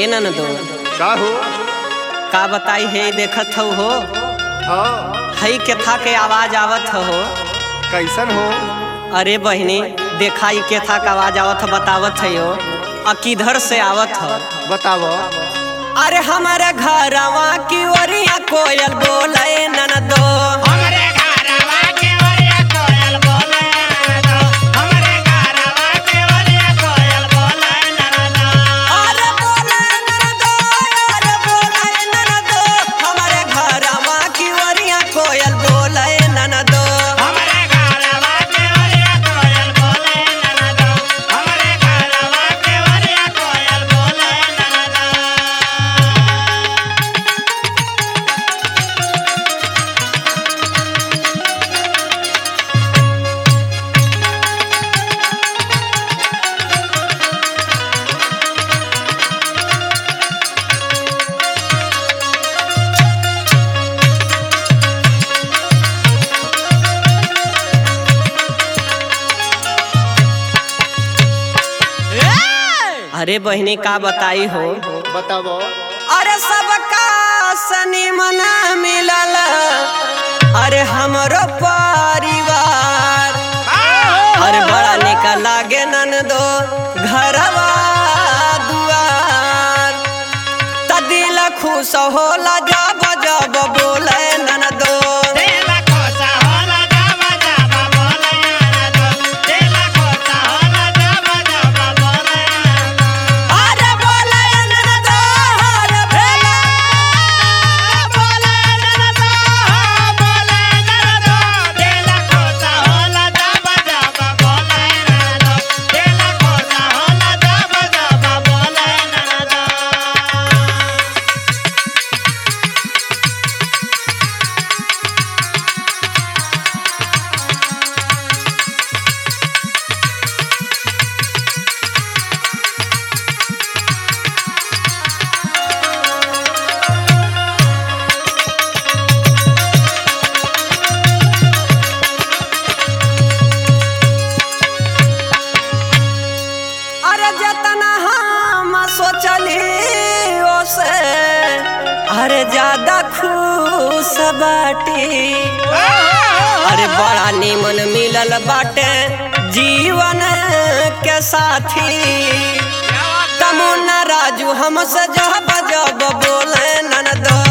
ए ननदो का हो का बताई हे देखत हो हो हाँ हई केथा के आवाज आवत हो कैसन हो अरे बहिनी देखा ई केथा के आवाज आवत ह बतावत है हो आ किधर से आवत हो बताव अरे हमारे घरवा की ओरिया कोयल बोले ननदो हमरे घरवा के ओरिया कोयल बोले ननदो हमरे घरवा के ओरिया कोयल बोले ननदो अरे बोले ननदो अरे बोले ननदो हमारे घरवा की ओरिया कोयल बोले ननदो हमरे घरवा के ओरिया कोयल बोले ननदो हमरे घरवा के ओरिया कोयल बोले ननदो अरे बहिनी का बताई हो बताव अरे सबका सनी मना मिलल अरे हमरो परिवार अरे बड़ा निक लागे ननदो घरवा दुआर त दिल खुश होला जब जब बोले ननदो देला कोसा होला जावा जावा बोले ननदो देला कोसा होला जावा जावा बोले ननदो अरे बोले ननदो अरे बोले बोले ननदो बोले ननदो देला कोसा होला जावा जावा बोले ननदो देला कोसा होला जावा जावा बोले ननदो अरे जतना हम सोचली ओसे अरे ज्यादा खुश बाटी अरे बड़ा निमन मिलल बाटे जीवन के साथी तमुन्ना राजू हमसे जब जब बोले ननदो